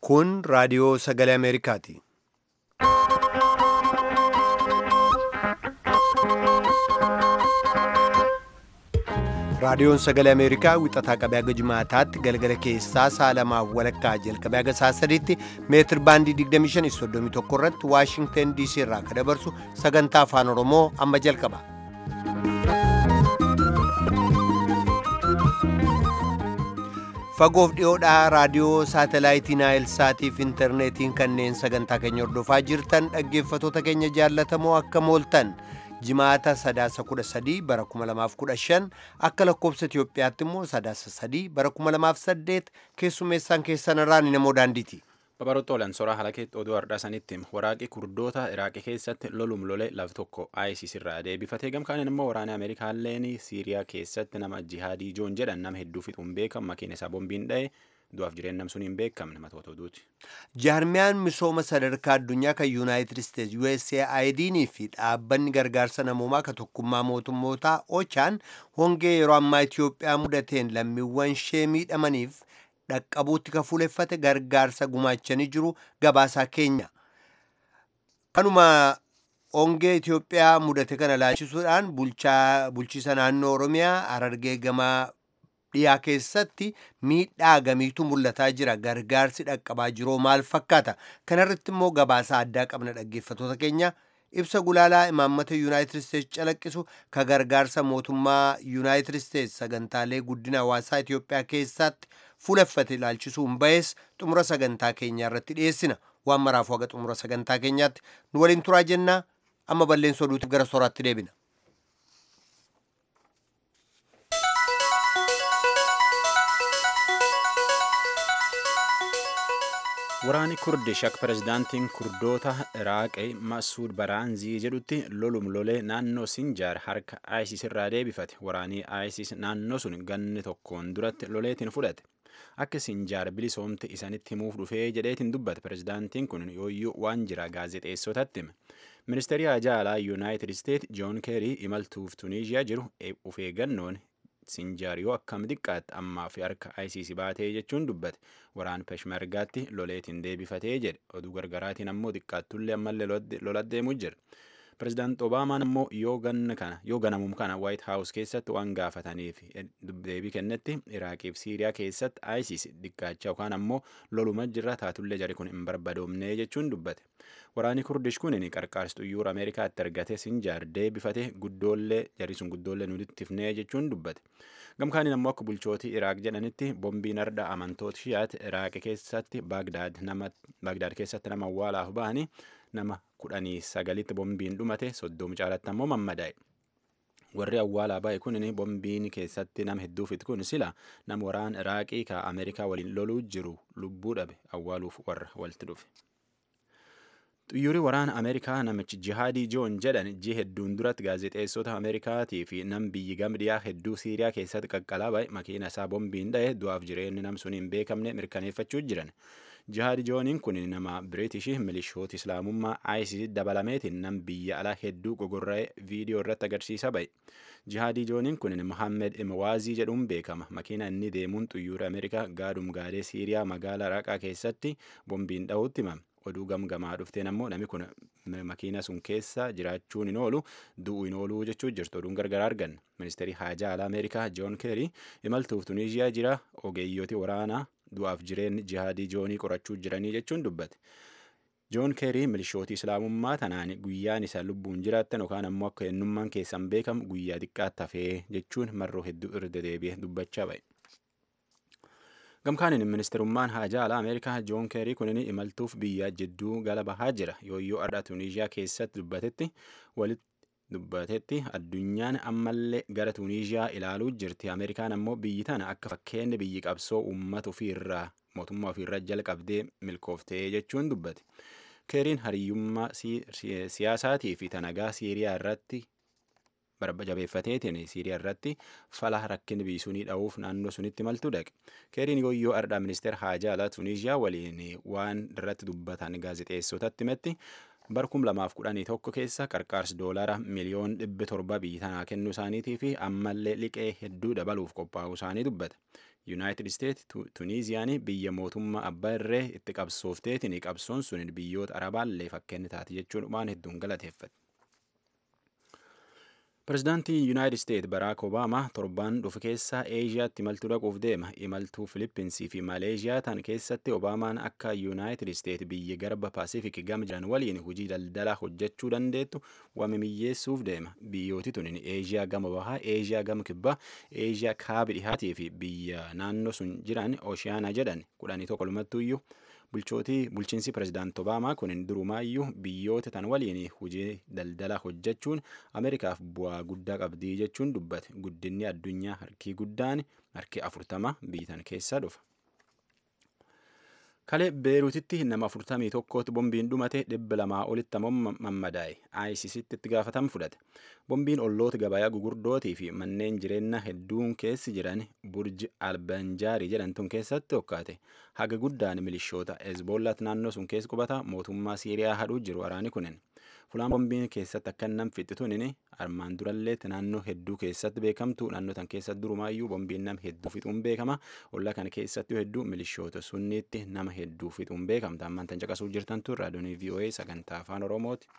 Kun raadiyoo sagalee Ameerikaati. Raadiyoon sagalee Ameerikaa wixataa qabee haga jimaataatti galgala keessaa sa'a lamaaf walakkaa jalqabee haga sa'a sadiitti meetir baandii 2531 irratti Waashingteen DC irraa kan dabarsu sagantaa afaan Oromoo amma jalqaba. Fagoof dhiyoodhaa raadiyoo saatalaayitii Naayilsaatii fi intarneetiin kanneen sagantaa keenya hordofaa jirtan dhaggeeffatoota keenya jaallatamoo akka mooltan. jimaata sadaasa kudha sadii bara kuma lamaaf kudha shan akka lakkoobsa Itoophiyaatti immoo sadaasa sadii bara kuma lamaaf saddeet keessummeessaan keessan irraan namoo daandiiti. Babarootoolaan soraa halakeetti oduu har'aa sanitti waraaqi kurdoota Iraaqii keessatti lolum lole laf tokko ISIS irraa deebifatee gamkaaniin immoo waraana Ameerikaalleen Siiriyaa keessatti nama jihaadii joon jedhan nama hedduu fixuun beekamu makiina isaa boombiin dha'e du'aaf jireenya namsuun hin beekamne matoota oduuti. Jaarmiyaan misooma sadarkaa addunyaa kan Yuunaayitid Isteetsi USAID'n fi dhaabbanni gargaarsa namoomaa kan tokkummaa mootummootaa OCHA'n hongee yeroo ammaa Itoophiyaa mudateen lammiiwwan ishee miidhamaniif dhaqqabuutti kan fuuleffate gargaarsa gumaachanii jiru gabaasaa keenya. Kanuma hongee Itoophiyaa mudate kana laalchisuudhaan bulchiisa naannoo Oromiyaa Harargee gamaa dhiyaa keessatti miidhaa gamiitu mul'ataa jira gargaarsi dhaqqabaa jiroo maal fakkaata kanarratti immoo gabaasa addaa qabna dhaggeeffatoota keenya ibsa gulaalaa imaammata yuunaayitid isteetsi calaqqisu ka gargaarsa mootummaa yuunaayitid isteetsi sagantaalee guddina hawaasaa itiyoophiyaa keessatti fuuleffate ilaalchisuun bahees xumura sagantaa keenyaa irratti dhiyeessina waan maraaf waga xumura sagantaa keenyaatti nu waliin turaa jennaa amma balleessa oduutiif gara soraatti deebina. Waraanni Kurdish akka pirezidaantiin Kurdoota Iraaqii Masuud Baraanzii jedhutti lolum lolee naannoo Sinjaar harka ISIS irraa deebifate. Waraanni ISIS naannoo sun ganni tokkoon duratti loleetiin fudhate. Akka Sinjaar bilisoomte isanitti himuuf dhufee jedheetiin dubbate pirezidaantiin kun yooyyuu waan jira gaazexeessotatti hime. Ministeerri Haajaa Alaa Yuunaayitid Isteet Joon Keerii imaltuuf Tuniiziyaa jiru of eeggannoon Sinjaar yoo akkam xiqqaatti ammaa fi harka ISIS baatee jechuun dubbate waraan peshmergaatti loleetiin deebifatee jedhe oduu gargaraatiin ammoo xiqqaattullee ammallee lolat deemuu jira. Pirezidaant Obaamaan ammoo yoo ganna kana yoo ganamum kana White House keessatti waan gaafataniif deebii kennetti Iraaqii fi Siiriyaa keessatti ISIS xiqqaachaa yookaan ammoo loluma jirra taatullee jari kun hin barbadoomne jechuun dubbate. Waraanni Kurdish kun qarqaarsituu yuura Ameerikaatti argate Sinjaar deebifate guddoollee jari sun guddoollee nuti ifnee jechuun dubbate. Gamkaaniin ammoo akka bulchootii Iraaq jedhanitti boombiin arda amantoota shiyaati Iraaq keessatti Baagdaad keessatti nama awwaalaaf bahanii nama kudhanii sagalitti boombiin dhumate soddoma caalatti ammoo mammadaa'e. Warri awwaalaa bahe kun boombiin keessatti nama hedduu fixe kun sila nama waraan Iraaqii ka Ameerikaa waliin loluu jiru lubbuu dhabe awwaaluuf warra walitti dhufe. Xiyyoorri waraana Ameerikaa namichi jihaadii joon jedhan ji hedduun duratti gaazexeessota Ameerikaatii fi nam biyyi gamdiyaa hedduu Siiriyaa keessatti qaqqalaa bahe makiina isaa boombiin dha'e du'aaf jireenyi nam sun hin beekamne mirkaneeffachuu jiran. Jihaadi jooniin kun nama Biriitish milishoota Islaamummaa ISIS dabalameetiin nam biyya alaa hedduu gogorra'ee viidiyoo irratti agarsiisa bahe. Jihaadii jooniin kun Mohammed Imwaazii jedhuun beekama. Makiina inni deemuun xiyyoora Ameerikaa gaadhum gaadee Siiriyaa magaalaa Raqaa keessatti boombiin dha'uutti himame. oduu gamgamaa dhufteen ammoo namni kun makiina sun keessa jiraachuun hin oolu du'uu hin oolu jechuu jirtu oduun gargaraa argan ministeerri haajaa alaa ameerikaa joon keerii imaltuuf tuniiziyaa jira ogeeyyooti waraanaa du'aaf jireenyi jihaadii joonii qorachuu jiranii jechuun dubbate. joon keerii milishootii islaamummaa tanaan guyyaan isa lubbuun jiraattan yookaan ammoo akka eenyummaan keessan beekamu guyyaa xiqqaatti hafee jechuun marroo hedduu irra deebi'ee dubbachaa ba'e. gamkaaniin ministerummaan haajaa alaa ameerikaa joon keerii kunin imaltuuf biyya jidduu gala bahaa jira yooyyoo ardha tuniiziyaa keessatti dubbatetti walitti dubbatetti addunyaan ammallee gara tuniiziyaa ilaaluu jirti ameerikaan ammoo biyyi tana akka fakkeenyi biyyi qabsoo uummata ofiirraa mootummaa ofiirraa jalqabdee milkooftee jechuun dubbate keeriin hariyyummaa siyaasaatii fi tanagaa siiriyaa irratti jabeeffateetiin siiriyaa irratti fala rakkin biisuunii dha'uuf naannoo sunitti maltuu dhaqe keeriin yooyyoo ardhaa ministeera haajaa alaa tuniiziyaa waliin waan irratti dubbatan gaazexeessotatti himetti bar 2011 keessa qarqaarsi doolaara miliyoon 700 biyyi tanaa kennuu isaaniitii fi ammallee liqee hedduu dabaluuf qophaa'uu isaanii dubbata. yuunaayitid isteet tuniiziyaan biyya mootummaa abbaa irree itti qabsoofteetiin qabsoon sun biyyoota arabaallee fakkeenya taate jechuun waan hedduun galateeffate. Pireezidaantii Yuunaayitid Isteet Baraak Obaamaa torbaan dhufu keessaa Eeshiyaatti imaltuu dhaquuf deema. Imaltuu Filippinsi fi Maleeshiyaa tan keessatti Obaamaan akka Yuunaayitid Isteet biyya garba Paasifik gama jiran waliin hojii daldalaa hojjechuu dandeettu waamimiyyeessuuf deema. Biyyooti tunin Eeshiyaa gama bahaa, Eeshiyaa gama kibbaa, Eeshiyaa kaaba dhihaatii fi biyya naannoo sun jiran Ooshiyaana jedhan kudhanii tokko lumattuyyuu bulchootii bulchiinsi pirezidaant obaamaa kun durumaayyuu biyyoota tan waliin hojii daldala hojjechuun ameerikaaf bu'aa guddaa qabdii jechuun dubbate guddinni addunyaa harkii guddaan harki afurtama biyyitan keessaa dhufa. kalee beeruutitti nama afurtamii tokkootti bombiin dhumate dhibba lamaa olitti ammoo mammadaa'e aayisisitti itti gaafatama fudhate bombiin olloota gabayaa gugurdootii fi manneen jireenyaa hedduun keessi jiran burji albanjaarii jedhamtuun keessatti hokkaate haga guddaan milishoota hezbollaat naannoo sun keessa qubata mootummaa siiriyaa hadhuu jiru waraani kunin fulaan bombiin keessatti akka nam fixxituun armaan duralleetti naannoo hedduu keessatti beekamtu naannoo tan keessatti durumaayyuu bombiin nam hedduu fixuun beekama ollaa kana keessatti hedduu milishoota sunniitti nama hedduu fixuun beekamta ammaan tan caqasuu jirtantu raadiyoonii VOA sagantaa afaan oromooti.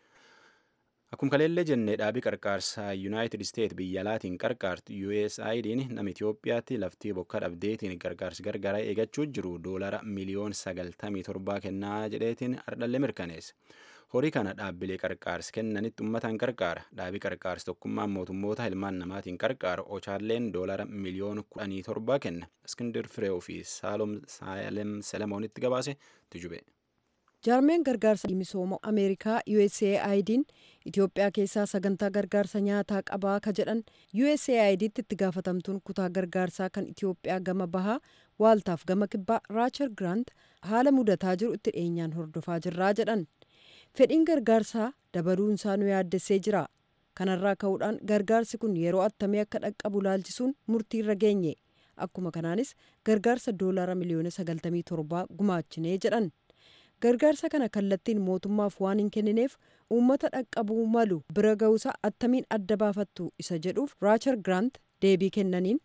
Akkuma kaleellee jennee dhaabii qarqaarsaa Yuunaayitid Isteet biyya alaatiin qarqaartu USAID'n nama Itoophiyaatti laftii bokka dhabdeetiin gargaarsi gargaaraa eegachuu jiru doolara miliyoon sagaltamii torbaa kennaa jedheetiin ardhallee mirkaneesse. Horii kana dhaabbilee qarqaarsi kennanitti uummataan qarqaara. Dhaabii qarqaarsi tokkummaan mootummoota ilmaan namaatiin qarqaara. Ochaalleen doolara miliyoon kudhanii torbaa kenna. Iskindir Fireew fi Saalem Selemoonitti gabaase tujube. jaarmeen gargaarsa misooma ameerikaa USAID'n Itoophiyaa keessaa sagantaa gargaarsa nyaataa qabaa ka jedhan USAID'tti itti gaafatamtuun kutaa gargaarsaa kan Itoophiyaa gama bahaa waaltaaf gama kibbaa Raachar Grant haala mudataa jiru itti dhiyeenyaan hordofaa jirraa jedhan. Fedhiin gargaarsaa dabaluunsaa nu yaaddessee jira. Kanarraa ka'uudhaan gargaarsi kun yeroo attamii akka dhaqqabu laalchisuun murtiirra geenye. Akkuma kanaanis gargaarsa doolaara miliyoona 97 gumaachinee jedhan. gargaarsa kana kallattiin mootummaaf waan hin kennineef uummata dhaqqabuu malu bira ga'uusaa attamiin adda baafattu isa jedhuuf raachar giraant deebii kennaniin.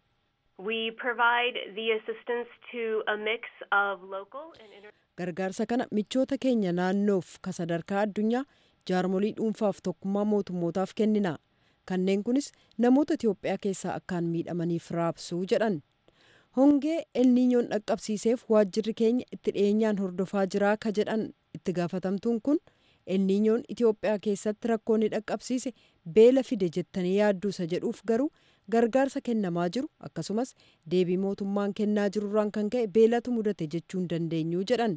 We provide the assistance to a mix of local and inter- gargaarsa kana michoota keenya naannoof ka sadarkaa addunyaa jaarmolii dhuunfaaf tokkummaa mootummootaaf kennina kanneen kunis namoota Itoophiyaa keessaa akkaan miidhamaniif raabsuu jedhan. hongee elniinyoon dhaqqabsiiseef waajjirri keenya itti dhiyeenyaan hordofaa jiraa ka jedhan itti gaafatamtuun kun elniinyoon itiyoophiyaa keessatti rakkoo ni dhaqqabsiise beela fide jettanii yaadduusa jedhuuf garuu gargaarsa kennamaa jiru akkasumas deebii mootummaan kennaa jirurraan kan ka'e beelatu mudate jechuu hin dandeenyu jedhan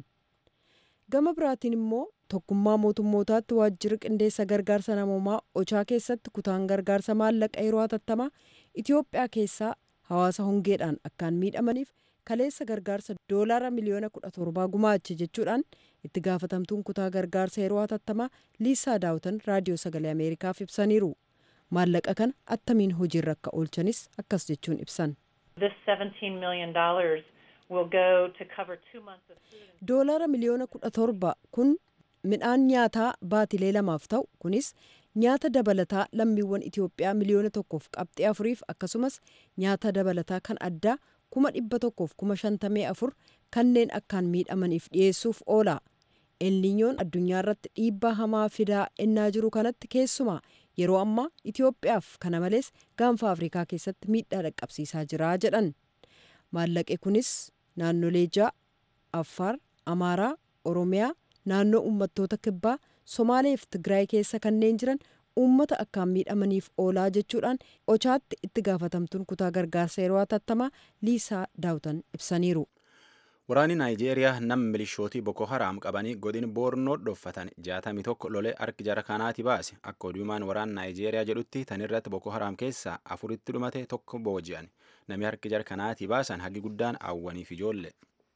gama biraatiin immoo tokkummaa mootummootaatti waajjirri qindeessa gargaarsa namoomaa ochaa keessatti kutaan gargaarsa maallaqa yeroo hatattamaa itiyoophiyaa keessaa hawaasa hongeedhaan akkaan miidhamaniif kaleessa gargaarsa doolaara miliyoona kudha torbaa gumaache jechuudhaan itti gaafatamtuun kutaa gargaarsa yeroo hatattamaa liisaa daawutan raadiyoo sagalee ameerikaaf ibsaniiru maallaqa kana attamiin hojiirra akka oolchanis akkas jechuun ibsan. This $17 million will go to cover two months of food. doolaara miliyoona kudha torba kun midhaan nyaataa baatilee lamaaf ta'u kunis nyaata dabalataa lammiiwwan Itoophiyaa miliyoona tokkoof qabxii afuriif akkasumas nyaata dabalataa kan addaa kuma dhibba tokkoof kuma shantamii afur kanneen akkaan miidhamaniif dhiyeessuuf oola. elniinyoon addunyaa irratti dhiibbaa hamaa fidaa ennaa jiru kanatti keessumaa yeroo ammaa Itoophiyaaf kana malees gaanfa Afrikaa keessatti miidhaa dhaqqabsiisaa jira jedhan. Maallaqe kunis naannolee ja'a Affaar, Amaaraa, Oromiyaa, naannoo uummattoota kibbaa, Somaalee fi Tigraay keessa kanneen jiran uummata akkaan miidhamaniif oolaa jechuudhaan ochaatti itti gaafatamtuun kutaa gargaarsa yeroo hatattamaa Liisaa Daawutan ibsaniiru. Waraanni Naayijeeriyaa nama milishootii Boko Haram qabanii godin Boornoo dhoffatan jaatamii tokko lolee harki jara kanaati baase. Akka oduumaan waraana Naayijeeriyaa jedhutti tan irratti Boko Haram keessaa afuritti dhumate tokko booji'an. Namni harki jara kanaati baasan hagi guddaan awwaniif ijoollee.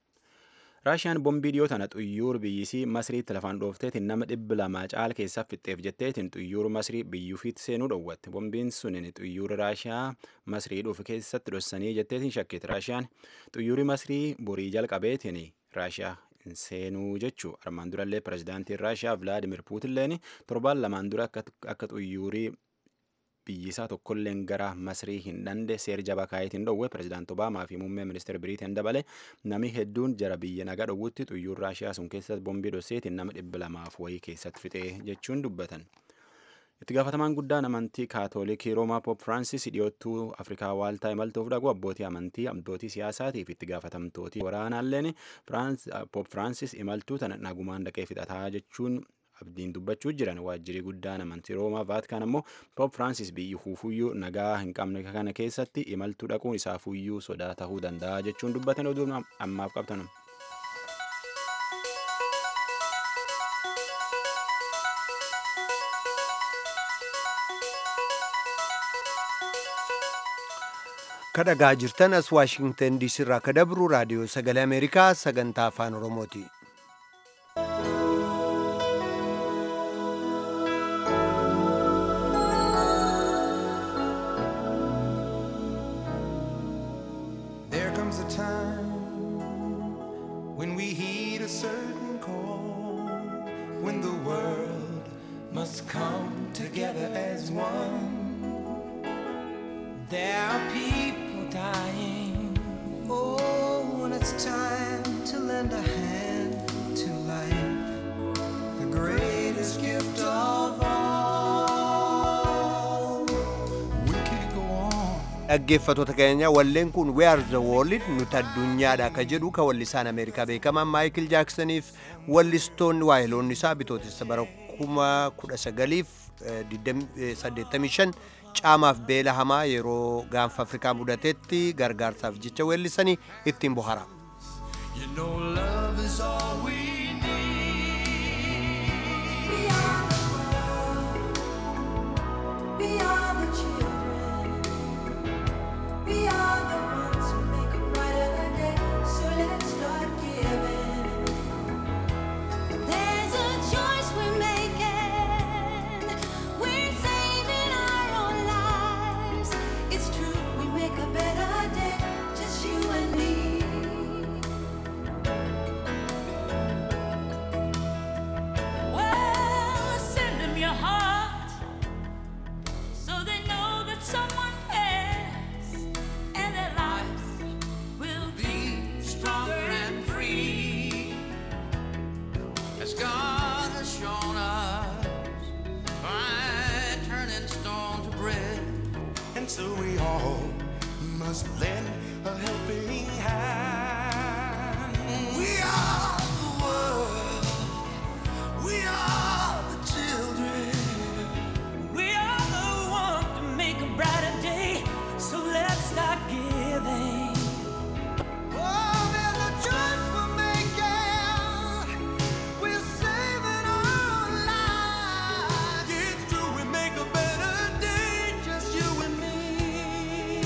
Raashiyaan bombii dhiyoo tana xuyyuur biyyisii Masriitti lafaan dhoofteetiin nama dhibba lamaa caala keessaa fixxeef jetteetiin xuyyuur Masrii biyyuufiitti seenuu dhowwatte. Bombiin sunin xuyyuura Raashiyaa Masrii dhufu keessatti dhossanii jetteetiin shakkiiti. Raashiyaan xuyyuuri Masrii borii jalqabeetiin Raashiyaa hin seenuu jechuu armaan durallee pirezidaantiin raashiyaa vilaadimir puutinleen torbaan lamaan dura akka xuyyuurii biyyisaa tokkolleen gara masrii hin dhaqne seer jabaa kaayetiin dhowwe pirezidaant obaamaa fi muummee ministeera biriiteen dabale nami hedduun jara biyya nagaa dhowwutti xuyyuur raashiyaa sun keessatti bombii dhoseetiin nama dhibba lamaaf wayii keessatti fixee jechuun dubbatan. itti gaafatamaan guddaan amantii kaatoolikii roomaa poop firaansis dhiyoottuu afrikaa waaltaa imaltuuf dhaqu abbootii amantii abbootii siyaasaatiif itti gaafatamtootii waraanaalleen poop firaansis imaltuu tana nagumaan dhaqee fixataa jechuun abdiin dubbachuu jiran waajjirii guddaan amantii roomaa vaatikaan ammoo poop firaansis biyyi huufuyyuu nagaa hin qabne kana keessatti imaltuu dhaquun isaafuyyuu sodaa tahuu danda'a jechuun dubbatan oduu ammaaf qabtan. kadhagaa jirtan as waashingtan diisii irraa ka dabru raadiyoo sagalee ameerikaa sagantaa afaan oromooti. There comes a time when we heed a certain call, when the world must come together as one. There are people dying. Oh, when it's time to lend a hand to life, the greatest gift of all. We can't go on. dhaggeeffatoota keenya walleen kun we are the world nuti addunyaadha ka jedhu ka wallisaan ameerikaa beekamaan maayikil jaaksaniif wallistoonni waayiloonni isaa bitootessa bara 1985 caamaaf beela hamaa yeroo gaanfa afrikaa mudatetti gargaarsaaf jecha weellisanii ittiin bohara. You know love is all we need. We are the world. We are the children. We are the ones who make a brighter day. So let's start giving. There's a choice we're making. We're saving our own lives. It's true, we make a better day. Just you and me. Well, send them your heart so they know that someone cares and their lives will Be stronger and free. As God has shown us by turning stone to bread. And so we all must lend a helping hand. We are the world. We are the children. We are the one to make a brighter day. So let's start giving. Oh, there's a choice we're making. We're saving our lives. It's true, we make a better day, just you and me.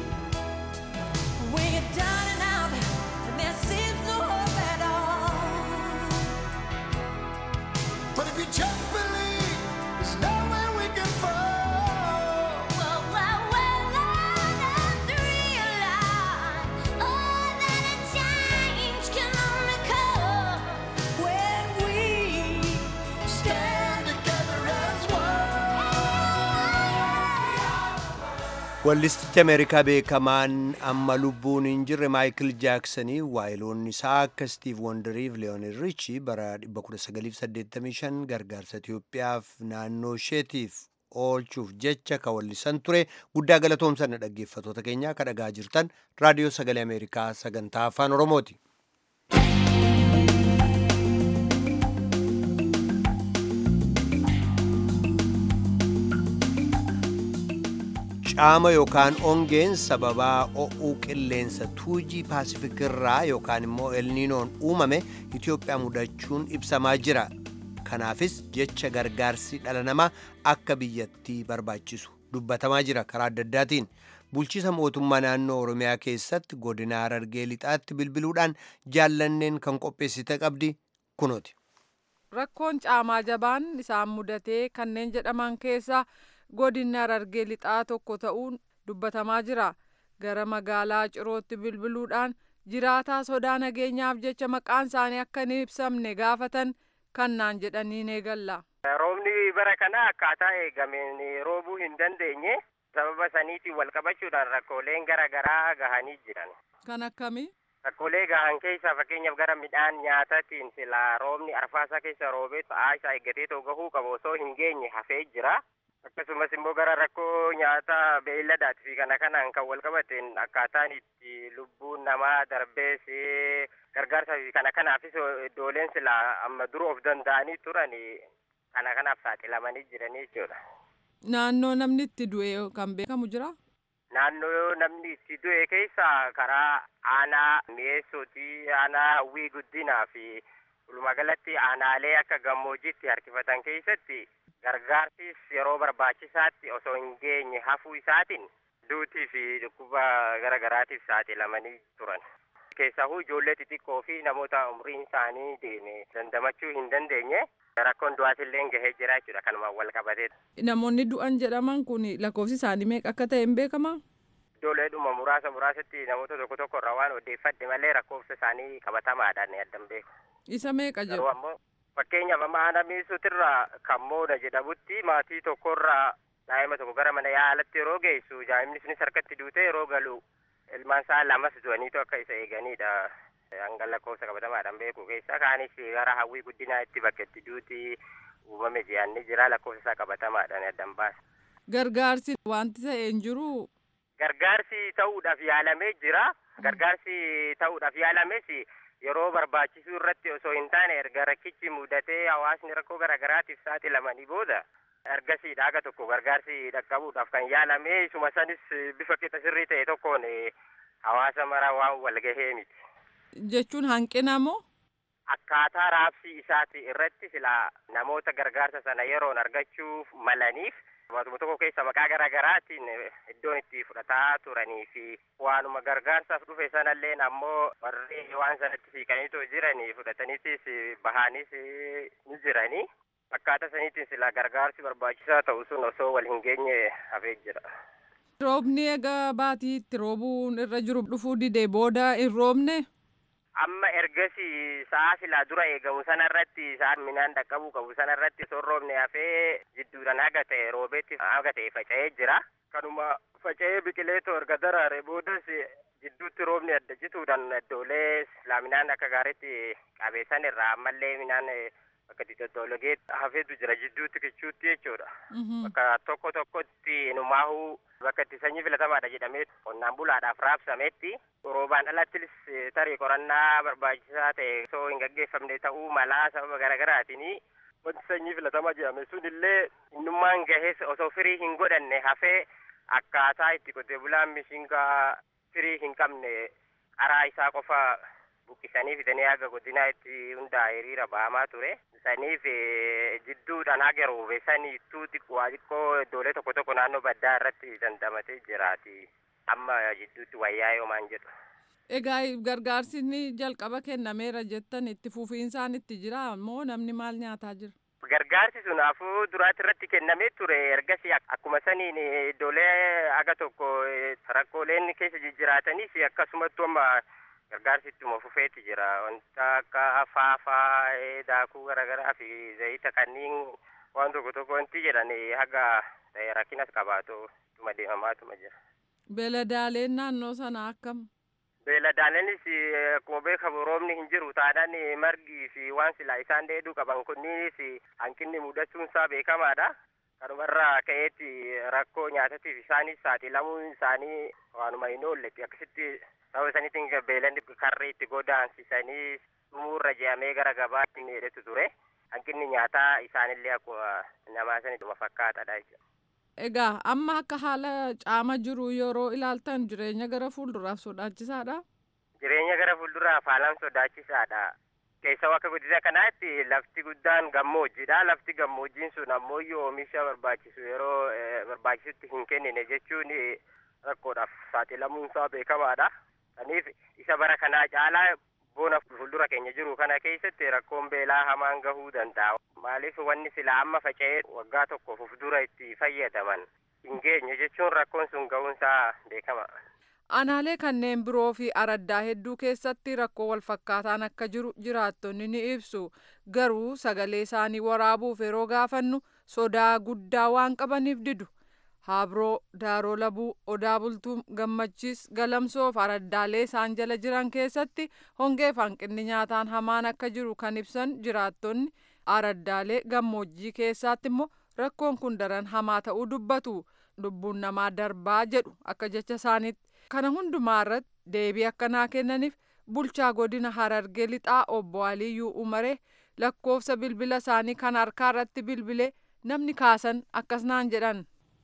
When you're down and out, and there seems no hope at all. But if you just believe, there's nowhere we can fall. Well, well, well, let us realize, oh, that a change can only come when we stand together as one. Wallistichi Ameerikaa beekamaan amma lubbuun hin jirre Maayikil Jaaksanii waayiloonni isaa akka Stiiv Wondariif Leeyoonid Riichi bara 1985 gargaarsa Itoophiyaaf naannoo isheetiif oolchuuf jecha ka wallisan ture guddaa galatoomsanna dhaggeeffatoota keenyaa ka dhagaa jirtan raadiyoo sagalee Ameerikaa sagantaa afaan Oromooti. Caama yookaan ongeen sababaa o'uu qilleensa tuujii paasifik irraa yookaan immoo elniinoon uumame Itoophiyaa mudachuun ibsamaa jira. Kanaafis jecha gargaarsi dhala namaa akka biyyattii barbaachisu dubbatamaa jira karaa adda addaatiin. Bulchiisa mootummaa naannoo Oromiyaa keessatti godina Harargee lixaatti bilbiluudhaan jaallanneen kan qopheessite qabdi kunooti. Rakkoon caamaa jabaan isaan mudatee kanneen jedhaman keessa godinni Harargee lixaa tokko ta'uun dubbatamaa jira. Gara magaalaa Cirootti bilbiluudhaan jiraataa sodaa nageenyaaf jecha maqaan isaanii akka hin ibsamne gaafatan kannaan jedhanii eegalla. Roobni bara kana akkaataa eegameen roobuu hin dandeenye sababa saniitiin wal qabachuudhaan rakkooleen gara garaa gahanii jiran. Kan akkamii? Rakkoolee gahan keessa fakkeenyaaf gara midhaan nyaataatiin sila roobni arfaasaa keessa roobee ta'aa isaa eeggatee too gahuu qabu osoo hin geenye hafee jira. Akkasumas immoo gara rakkoo nyaata beeyladaatii fi kana kanaan kan wal qabateen akkaataan itti lubbuun namaa darbees gargaarsa fi kana kanaafis iddooleen sila amma dura of danda'anii turan kana kanaaf saaxilamanii jiranii jechuudha. Naannoo namni itti du'e kan beekamu jira? Naannoo namni itti du'e keessa karaa aanaa mi'eessooti aanaa hawwii guddinaa fi walumaagalatti aanaalee akka gammoojjiitti harkifatan keessatti gargaarsis yeroo barbaachisaatti osoo hin geenye hafuu isaatiin duutii fi dhukkuba gara garaatiif saaxilamanii turan. Keessahuu ijoollee xixiqqoo fi namoota umriin isaanii deeme dandamachuu hin dandeenye rakkoon du'aatillee gahee jira jechuudha kanumaan wal qabateedha. Namoonni du'an jedhaman kun lakkoofsi isaanii meeqa akka ta'e hin beekamaa? Ijoolleedhuma muraasa muraasatti namoota tokko tokko irraa waan odeeffadhe malee lakkoofsa isaanii qabatamaadhaan addan beeku. Isa meeqa Garuu jedhu? ammoo fakkeenyaaf amma aanaa miisuutirraa kan mooda jedhamutti maatii tokkorraa daa'ima tokko gara mana yaalatti yeroo geessu daa'imni sunis harkatti duute yeroo galu ilmaan isaa lamas du'aniitu akka isa eeganidha. Hanga lakkoofsa qabatamaadhaan beeku keessa kaanis gara hawwii guddinaa itti bakka itti duuti uumame ji'anni jira lakkoofsa isaa qabatamaadhaan addan baasa. Gargaarsi wanti ta'e hin jiru. Gargaarsi ta'uudhaaf yaalamee jira. Gargaarsi ta'uudhaaf yaalames yeroo barbaachisuu irratti osoo hin taane erga rakkichi mudatee hawaasni rakkoo garaagaraatiif saaxilamanii booda ergasiidha aga tokko gargaarsi dhaqqabuudhaaf kan yaalame isuma sanis bifa qixa sirrii ta'e tokkoon hawaasa mara waan walgahee miti. Jechuun hanqina moo? Akkaataa raabsii isaati irratti sila namoota gargaarsa sana yeroon argachuuf malaniif Waantuma tokko keessa maqaa garaa garaatiin iddoon itti fudhataa turanii fi waanuma gargaarsaaf dhufe sanallee ammoo warri waan sanatti siiqaniitoo jiranii fudhataniitis bahaanis ni jiranii. Akkaataa saniitiin sila gargaarsi barbaachisaa ta'u sun osoo wal hin geenye hafee jira. Roobni egaa baatii itti roobuun irra jiru dhufuu didee booda hin roobne? Amma ergasi sa'a silaa dura eegamu sanarratti sa'a midhaan dhaqqabuu qabu sanarratti osoo hin roobne hafee jidduudhaan haga ta'e roobeetti haga ta'e faca'ee jira. Kanuma faca'ee biqileetoo erga daraare boodas jidduutti roobni adda cituudhaan iddoolee silaa midhaan akka gaariitti qabeessan irraa ammallee midhaan bakka itti tottologee hafeetu jira jidduutti kichuutti jechuudha. Bakka tokko tokkotti numaahuu bakka itti sanyii filatamaadha jedhamee qonnaan bulaadhaaf raabsametti roobaan alattis tarii qorannaa barbaachisaa ta'e osoo hin gaggeeffamne ta'uu malaa sababa garaagaraatiin wanti sanyii filatamaa jedhame sun illee innummaan gahees osoo firii hin godhanne hafee akkaataa itti qotee bulaan mishingaa firii hin qabne qaraa isaa qofa buqqisanii fidanii haga godinaa itti hundaa'e hiriira ba'amaa ture. Saniif jidduudhaan haga roobe saniittuu xiqqoo xiqqoo iddoolee tokko tokko naannoo baddaa irratti dandamatee jiraati. Amma jidduutti wayyaa yoomaan jedhu. Egaa gargaarsi inni jalqaba kennameera jettan itti fufiinsaan itti jira moo namni maal nyaataa jira? Gargaarsi sun afuu duraatti irratti kennamee ture ergasii akkuma saniin iddoolee haga tokko rakkooleen keessa jijjiraatanis akkasumattuu amma gargaarsi ittuma fufeetti jira wanta akka faafaa daakuu garaagaraa fi zayita kanneen waan tokko tokko wanti jedhan haga rakkinas qabaatu ittuma deemamaatuma jira. Beeladaaleen naannoo sana akkam? Beeladaaleenis akkuma beekamu roobni hin jiru taanaan margii fi waan silaa isaan dheeduu qaban kunniinis hanqinni mudachuun isaa beekamaadha. Kanumarraa ka'eetti rakkoo nyaatatiif isaanis saaxilamuun isaanii waanuma hin oolletti akkasitti sababa saniitiin beelanni karri itti godaansisanii dhumuurra je'amee gara gabaatti miidhetu ture. Hanqinni nyaataa isaanillee akkuma namaa sanidhuma fakkaataadha jechuudha. Egaa amma akka haala caama jiru yeroo ilaaltan jireenya gara fuulduraaf sodaachisaadha. Jireenya gara fuulduraaf haalaan sodaachisaadha. Keessaa akka godina kanaatti lafti guddaan gammoojjiidha. Lafti gammoojjiin sun ammoo oomisha barbaachisu yeroo barbaachisutti hin kennine jechuun rakkoodhaaf saaxilamuun isaa beekamaadha. Kaniif isa bara kanaa caalaa boona fuuldura keenya jiru kana keessatti rakkoon beelaa hamaan gahuu danda'a. Maaliif wanni sila amma faca'ee waggaa tokkoof of dura itti fayyadaman hin geenye jechuun rakkoon sun gahuun isaa beekama. aanaalee kanneen biroo fi araddaa hedduu keessatti rakkoo walfakkaataan akka jiru jiraattonni ni ibsu garuu sagalee isaanii waraabuuf yeroo gaafannu sodaa guddaa waan qabaniif didu habroo daaroo labuu odaa bultuu gammachiis galamsoo fi araddaalee isaan jala jiran keessatti hongee fi hanqinni nyaataan hamaan akka jiru kan ibsan jiraattonni araddaalee gammoojjii keessaatti immoo rakkoon kun daran hamaa ta'uu dubbatu lubbuun namaa darbaa jedhu akka jecha isaaniitti kana hundumaa irratti deebii akkanaa kennaniif bulchaa godina harargee lixaa obbo aliyyuu umaree lakkoofsa bilbila isaanii kan harkaa irratti bilbilee namni kaasan akkas naan jedhan.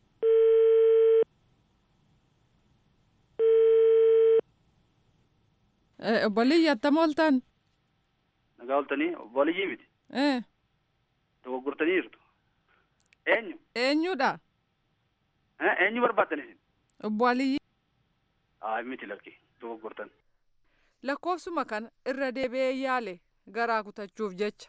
obbo Aliyyi attam ooltan? Nagaa ooltanii obbo Aliyyii miti. Dogoggortanii jirtu. Eenyu? Eenyudha? Eenyu barbaaddan isin? Obbo Aliyyi. Aa miti lakki dogoggortan. Lakkoofsuma kana irra deebi'ee yaale garaa kutachuuf jecha.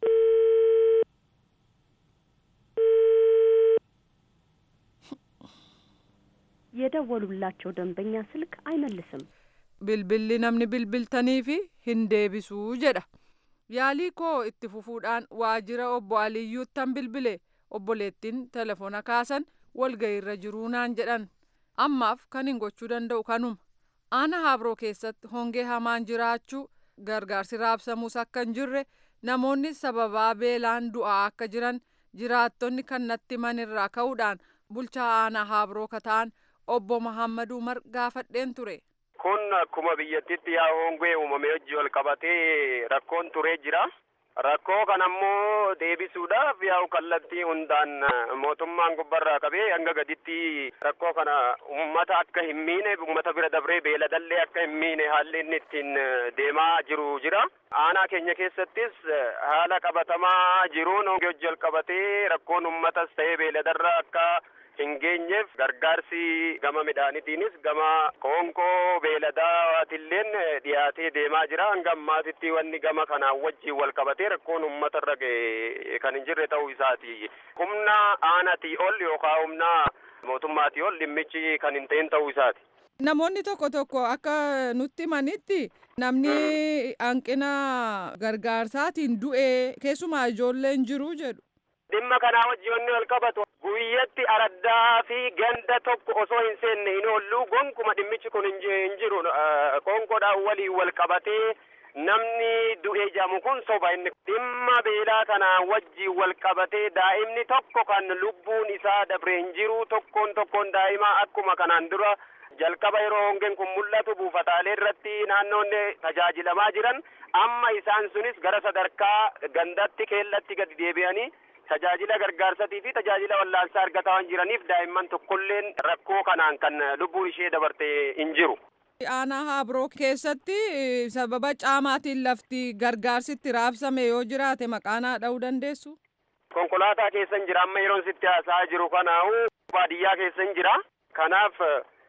የደወሉላቸው ደንበኛ ስልክ አይመልስም። bilbilli namni bilbiltanii fi hin deebisuu jedha yaalii koo itti fufuudhaan waajjira obbo aliyyuuttan bilbile obboleettiin telefoona kaasan walgayiirra jiruu naan jedhan ammaaf kan hin gochuu danda'u kanuma aana habroo keessatti hongee hamaan jiraachuu gargaarsi raabsamuus akka hin jirre namoonni sababaa beelaan du'aa akka jiran jiraattonni kan natti manirraa ka'uudhaan bulchaa aanaa habroo kataan obbo Mahammad Umar gaafadheen ture. kun akkuma biyyattitti yaa hongee uumamee hojii wal qabatee rakkoon turee jira. Rakkoo kana ammoo deebisuudhaaf yaa'u kallattii hundaan mootummaan gubbarraa qabee hanga gaditti rakkoo kana uummata akka hin miine uummata bira dabree beeladallee akka hin miine haalli inni ittiin deemaa jiru jira. Aanaa keenya keessattis haala qabatamaa jiruun hongee hojii wal qabatee rakkoon uummatas ta'ee beeladarra akka hin geenyeef gargaarsi gama midhaanitiinis gama qoonqoo beeladaatilleen dhiyaatee deemaa jira hanga ammaatitti wanni gama kanaan wajjiin wal qabatee rakkoon uummata irra ga'e kan hin jirre ta'uu isaati humna aanatii ol yookaan humna mootummaatii ol dhimmichi kan hin ta'in ta'uu isaati. Namoonni tokko tokko akka nutti himanitti namni hanqina gargaarsaatiin du'ee keessumaa ijoolleen jiru jedhu. dhimma kanaa wajji wanni wal qabatu guyyatti araddaa fi ganda tokko osoo hin seenne hin oollu gonkuma dhimmichi kun hin jiru qoonqoodhaan waliin wal qabatee namni du'ee jedhamu kun soba inni dhimma beelaa kanaa wajjiin wal qabatee daa'imni tokko kan lubbuun isaa dabre hin jiru tokkoon tokkoon daa'imaa akkuma kanaan dura jalqaba yeroo hongeen kun mul'atu buufataalee irratti naannoonni tajaajilamaa jiran amma isaan sunis gara sadarkaa gandatti keellatti gadi deebi'anii tajaajila gargaarsatii fi tajaajila wallaansaa argataa waan jiraniif daa'imman tokkolleen rakkoo kanaan kan lubbuun ishee dabarte hin jiru. Aanaa Habroo keessatti sababa caamaatiin lafti gargaarsitti raabsame yoo jiraate maqaanaa dha'uu dandeessu. Konkolaataa keessa hin jira amma yeroon sitti haasa'aa jiru kanaa'u baadiyyaa keessa hin jira. Kanaaf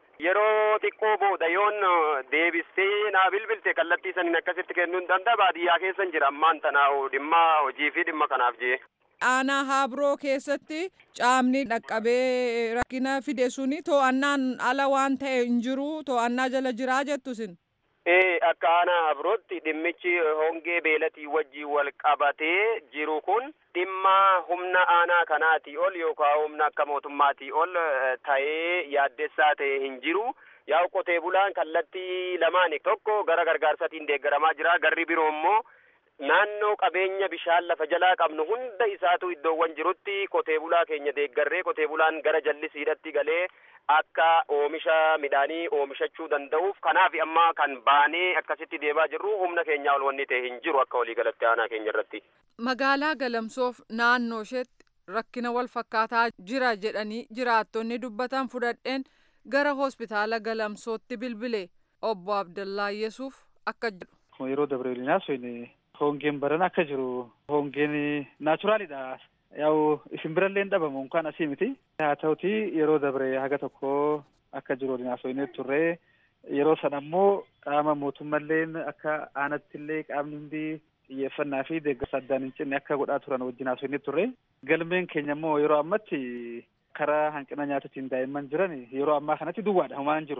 yeroo xiqqoo booda yoon deebistee naa bilbilte kallattii saniin akkasitti kennuu hin danda'a baadiyyaa keessa hin jira ammaan tanaa'u dhimma hojii fi dhimma kanaaf jee. aanaa habroo keessatti caamni dhaqqabee rakkina fide suni to'annaan ala waan ta'e hin jiru to'annaa jala jiraa jettu sin. Ee akka aanaa habrootti dhimmichi hongee beelatii wajjii wal qabatee jiru kun dhimma humna aanaa kanaatii ol yookaan humna akka mootummaatii ol ta'ee yaaddessaa ta'e hin jiru. Yaa'u qotee bulaan kallattii lamaan tokko gara gargaarsatiin deeggaramaa jira garri biroo immoo naannoo qabeenya bishaan lafa jalaa qabnu hunda isaatu iddoowwan jirutti qotee bulaa keenya deeggarree qotee bulaan gara jallisiidhatti galee akka oomisha midhaanii oomishachuu danda'uuf kanaaf amma kan baanee akkasitti deemaa jirru humna keenyaa ol wanni ta'e hin jiru akka waliigalatti aanaa keenya irratti. Magaalaa Galamsoof naannoo isheetti rakkina wal fakkaataa jira jedhanii jiraattonni dubbatan fudhadheen gara hospitaala Galamsootti bilbile obbo Abdallaa Yesuuf akka jedhu. Yeroo Dabreelinaa hongeen baran akka jiru hongeen naachuraalidha. Yaa'u isin birallee hin dhabamu kan asii miti. Haa ta'uti yeroo dabre haga tokko akka jiru waliin haasofnee turre yeroo sana ammoo qaama mootummalleen akka aanattillee qaamni hundi xiyyeeffannaa fi deeggarsa addaan hin cinne akka godhaa turan wajjin haasofnee turre. Galmeen keenya immoo yeroo ammatti karaa hanqina nyaatatiin daa'imman jiran yeroo ammaa kanatti duwwaadha homaa hin jiru.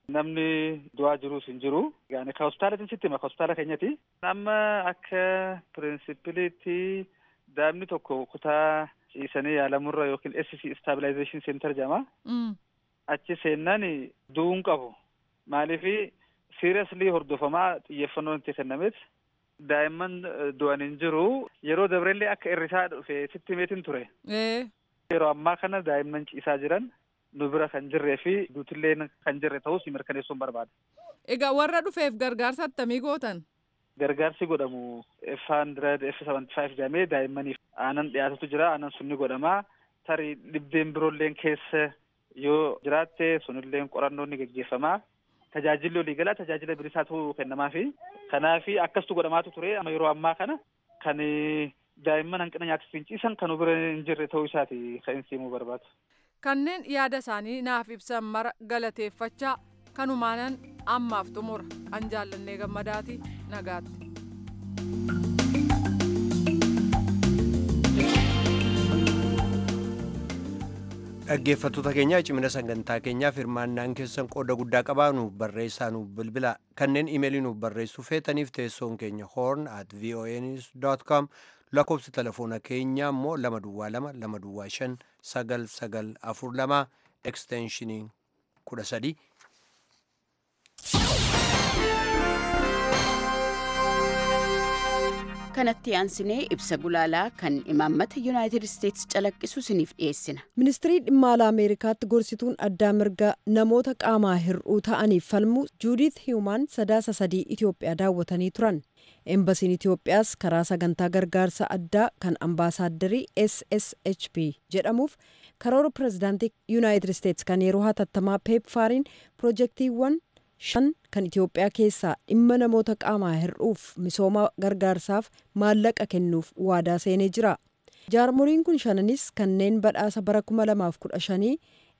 namni du'aa jirus hin jiru. Yani ka hospitaalatiin sitti hima ka hospitaala keenyati. Amma akka pirinsipiliitti daa'imni tokko kutaa ciisanii yaalamurra yookiin SC stabilization center jedhama. Achi seennaan du'uun qabu. Maaliifi seriously hordofamaa xiyyeeffannoon itti kennameef daa'imman du'an hin jiru. Yeroo dabrellee akka irrisaa dhufe sitti himeetiin ture. Yeroo ammaa kana daa'imman ciisaa jiran nu bira kan jirree fi duutillee kan jirre ta'us mirkaneessuun barbaada. Egaa warra dhufeef gargaarsa attamii gootan? Gargaarsi godhamu F hundred F seventy five jedhamee daa'immaniif aanan dhiyaatutu jira. Aanan sun ni godhama. Tarii dhibdeen biroolleen keessa yoo jiraatte sunilleen qorannoon ni geggeeffama. Tajaajilli waliigalaa tajaajila bilisaatu kennamaafi. Kanaafi akkasitu godhamaatu ture. Amma yeroo ammaa kana kan daa'imman hanqina nyaataa ciisan kan bira hin jirre ta'uu isaati kan inni himuu barbaadu. Kanneen yaada isaanii naaf ibsan mara galateeffachaa kanumaanan ammaaf xumura an jaallannee gammadaati nagaatti. dhaggeeffattoota keenya cimina sagantaa keenyaaf hirmaannaan keessan qooda guddaa qabaa nuuf barreessaa nuuf bilbila kanneen imeelii nuuf barreessuu feetaniif teessoon keenya horn at voanews com lakkoofsi telefoona keenyaa immoo lama duwwaa lama lama duwwaa shan sagal sagal afur lama ekstenshinii kudha sadii kanatti aansinee ibsa gulaalaa kan imaammata yuunaayitid isteetsi calaqqisu isiniif dhiyeessina. ministirii dhimma alaa ameerikaatti gorsituun addaa mirga namoota qaamaa hir'uu ta'aniif falmu juudiit hiyumaan sadaasa sadii itiyoophiyaa daawwatanii turan embasiin itiyoophiyaas karaa sagantaa gargaarsa addaa kan ambaasaadarii sshp jedhamuuf karoora pirezidaantii yuunaayitid isteetsi kan yeroo hatattamaa peepfaariin piroojeektiiwwan shan kan Itiyoophiyaa keessaa dhimma namoota qaamaa hir'uuf misooma gargaarsaaf maallaqa kennuuf waadaa seenee jira. Jaarmoliin kun shananis kanneen badhaasa bara 2015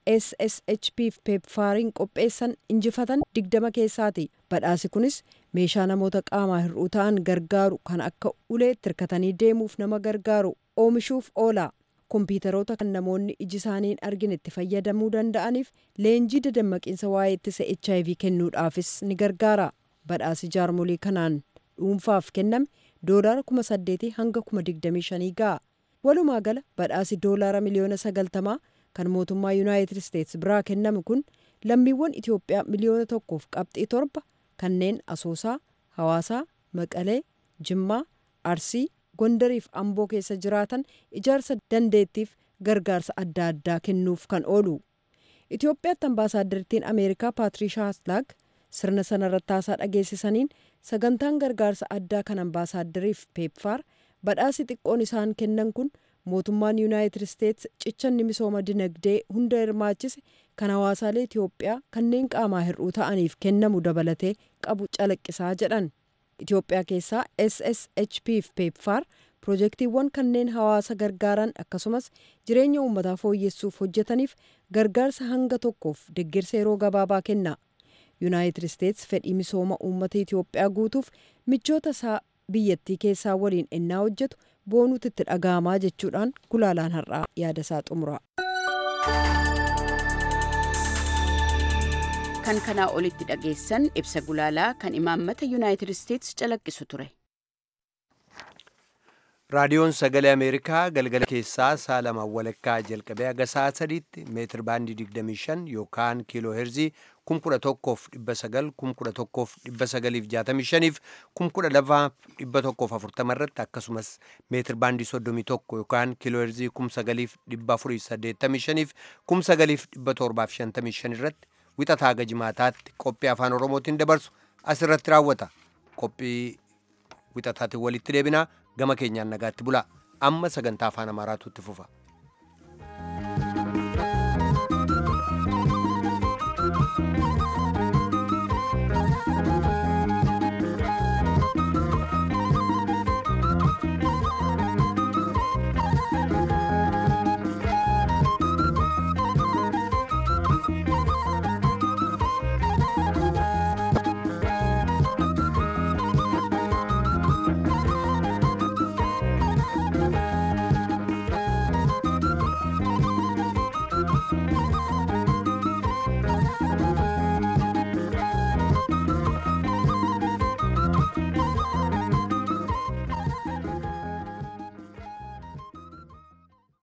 SSHP peepfaariin qopheessan injifatan digdama keessaati. Badhaasi kunis meeshaa namoota qaamaa hir'uu ta'an gargaaru kan akka uleetti hirkatanii deemuuf nama gargaaru oomishuuf oola. kompiitaroota kan namoonni iji isaaniin argin itti fayyadamuu danda'aniif leenjii dadammaqiinsa waa'ee ittisa hiv kennuudhaafis ni gargaara badhaasi jaarmolii kanaan dhuunfaaf kenname doolaara kuma saddeetii hanga kuma digdamii shanii ga'a walumaa gala badhaasi doolaara miliyoona sagaltamaa kan mootummaa yuunaayitid isteetsi biraa kenname kun lammiiwwan itiyoophiyaa miliyoona tokkoof qabxii torba kanneen asoosaa hawaasaa maqalee jimmaa arsii gondariif amboo keessa jiraatan ijaarsa dandeettiif gargaarsa adda addaa kennuuf kan oolu itiyoophiyaatti ambaasaadartiin ameerikaa paatrishaa haslaag sirna sanarratti haasaa dhageessisaniin sagantaan gargaarsa addaa kan ambaasaaddariif peepfaar badhaasi xiqqoon isaan kennan kun mootummaan yuunaayitid isteetsi cichanni misooma dinagdee hunda hirmaachise kan hawaasaalee itiyoophiyaa kanneen qaamaa hir'uu ta'aniif kennamu dabalatee qabu calaqqisaa jedhan itiyoophiyaa keessaa sshp fi peepfaar piroojeektiiwwan kanneen hawaasa gargaaran akkasumas jireenya uummataa fooyyessuuf hojjetaniif gargaarsa hanga tokkoof deeggarsa yeroo gabaabaa kenna yuunaayitid isteetsi fedhii misooma uummata itiyoophiyaa guutuuf michoota isaa biyyattii keessaa waliin ennaa hojjetu boonuutti itti dhaga'amaa jechuudhaan gulaalaan har'aa yaada isaa xumura. kan kanaa olitti dhageessan ibsa gulaalaa kan imaammata yuunaayitid isteetsi calaqqisu ture. raadiyoon sagalee ameerikaa galgala keessaa sa'a lamaan walakkaa jalqabee haga sa'a sadiitti meetir baandii 25 yookaan kiiloo heerzii 11,900 11,965 12,140 irratti akkasumas meetir baandii 31 yookaan kiiloo heerzii 9,485 9,755 irratti wixataa haga jimaataatti qophii afaan oromootiin dabarsu asirratti raawwata qophii wixataatiin walitti deebinaa gama keenyaan nagaatti bula amma sagantaa afaan amaaraatu itti fufa.